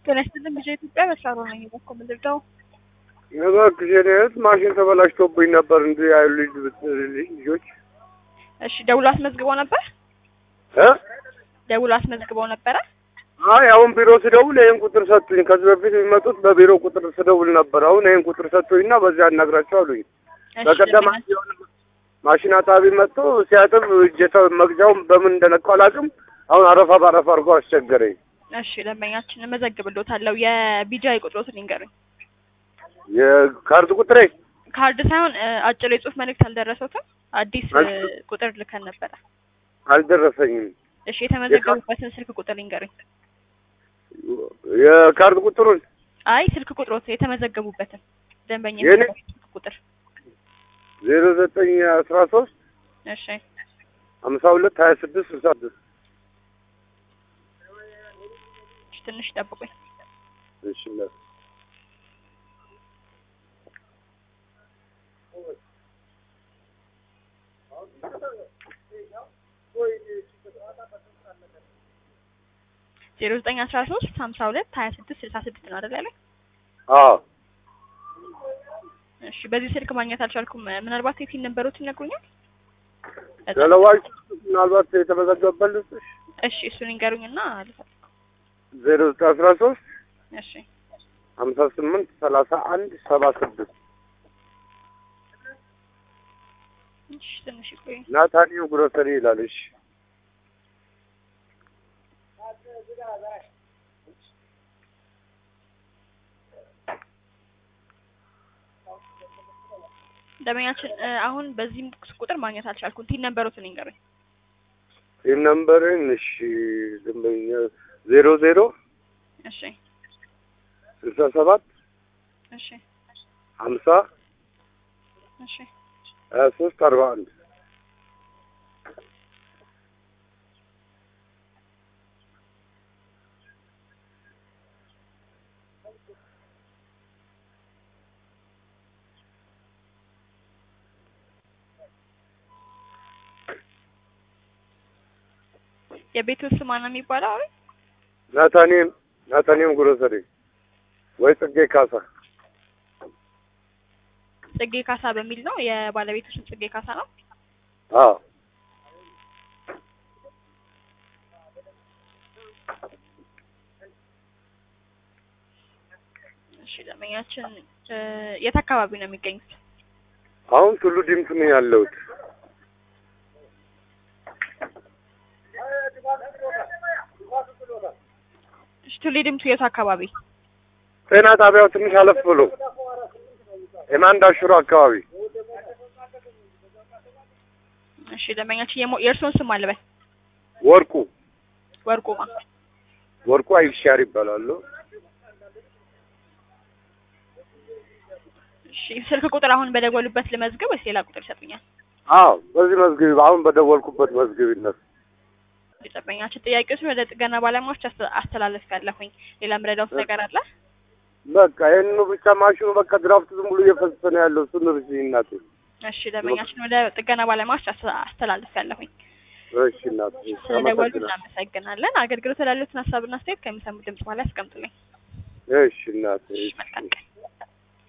ጤና ይስጥልኝ ልጄ ኢትዮጵያ በስራ ነኝ እኮ የምንረዳው እባክሽ የኔ እህት ማሽን ተበላሽቶብኝ ነበር እንዲህ ያሉ ልጅ ብትልልኝ ልጆች እሺ ደውሎ አስመዝግበው ነበር እ ደውሎ አስመዝግበው ነበረ አይ አሁን ቢሮ ስደውል ይህን ቁጥር ሰጡኝ። ከዚህ በፊት የሚመጡት በቢሮ ቁጥር ስደውል ነበር። አሁን ይህን ቁጥር ሰጡኝና በዚያ አናግራቸው አሉኝ። እሺ በቀደም ለምን- የሆነ ማሽን አጣቢ መጥቶ ሲያጥብ እጀታ መግጃውን በምን እንደነካው አላውቅም። አሁን አረፋ በአረፋ አድርጎ አስቸገረኝ። እሺ ደንበኛችን እመዘግብሎታለሁ የቢጃይ ቁጥሮትን ይንገሩኝ የካርድ ቁጥሬ ካርድ ሳይሆን እ፣ አጭር የጽሁፍ መልእክት አልደረሰውትም አዲስ እ፣ አል- ቁጥር ልከን ነበረ አልደረሰኝም። እሺ የተመዘገቡበትን ስልክ ቁጥር ይንገሩኝ የካርድ ቁጥሩን አይ ስልክ ቁጥሮት የተመዘገቡበትን ደንበኛ የኔ? የሚጠቀሙት ስልክ ቁጥር ዜሮ ዘጠኝ አስራ ሶስት እሺ ሀምሳ ሁለት ሀያ ስድስት ስልሳ ስድስት እሺ፣ ትንሽ ጠብቁኝ እሺ እናት። ዜሮ ዘጠኝ አስራ ሶስት ሀምሳ ሁለት ሀያ ስድስት ስልሳ ስድስት ነው አይደል ያለኝ አዎ እሺ በዚህ ስልክ ማግኘት አልቻልኩም ምናልባት የፊል ነበሩት ይነግሩኛል ተለዋጭ ምናልባት የተመዘገበበት ልስጥሽ እሺ እሱን ይንገሩኝና ልፈልግ ዜሮ ዘጠኝ አስራ ሶስት እሺ ሀምሳ ስምንት ሰላሳ አንድ ሰባ ስድስት እሺ ትንሽ ይቆይ ናታኒው ግሮሰሪ ይላል። እሺ ደንበኛችን እ፣ አሁን በዚህም ቁጥር ማግኘት አልቻልኩም ቲን ነበሩትን ይንገሩኝ ይህ ነምበርን እሺ ደንበኛ ዜሮ ዜሮ እሺ ስልሳ ሰባት እሺ ሀምሳ እሺ ሀያ ሶስት አርባ አንድ የቤቱ ስም ማን ነው የሚባለው አሁን ናታኒም ናታኒም ግሮሰሪ ወይ ጽጌ ካሳ ጽጌ ካሳ በሚል ነው የባለቤቱ ስም ጽጌ ካሳ ነው አዎ እሺ ደንበኛችን እ፣ የት አካባቢ ነው የሚገኙት አሁን ቱሉ ዲምቱ ነው ያለሁት። እሺ ቱሌ ድምቱ የቱ አካባቢ ጤና ጣቢያው ትንሽ አለፍ ብሎ የማንዳ ሽሮ አካባቢ እሺ ደንበኛችን የሞ- የእርስዎን ስም አልበል ወርቁ ወርቁማ ወርቁ አይሻር ይባላሉ። እሺ ስልክ ቁጥር አሁን በደወሉበት ልመዝግብ ወይስ ሌላ ቁጥር ይሰጡኛል አዎ በዚህ መዝግብ አሁን በደወልኩበት መዝግቢነት የደንበኛችን ጥያቄዎችን ወደ ጥገና ባለሙያዎች አስተ- አስተላልፌያለሁኝ ሌላ ምረዳውት ነገር አለ በቃ ይህንኑ ብቻ ማሽኑ በቃ ድራፍት ዝም ብሎ እየፈሰሰ ነው ያለው። እሱን እርሺ እናቴ። እሺ ደንበኛችን ወደ ጥገና ባለሙያዎች አስተ- አስተላልፌያለሁኝ እሺ እናቴ። ስለደወሉ አመሰግናለሁ። እናመሰግናለን አገልግሎት ላሉትን ሀሳብና አስተያየት ከሚሰሙ ድምጽ በኋላ ያስቀምጡልኝ እሺ እናቴ። እሺ እሺ። መልካም ቀን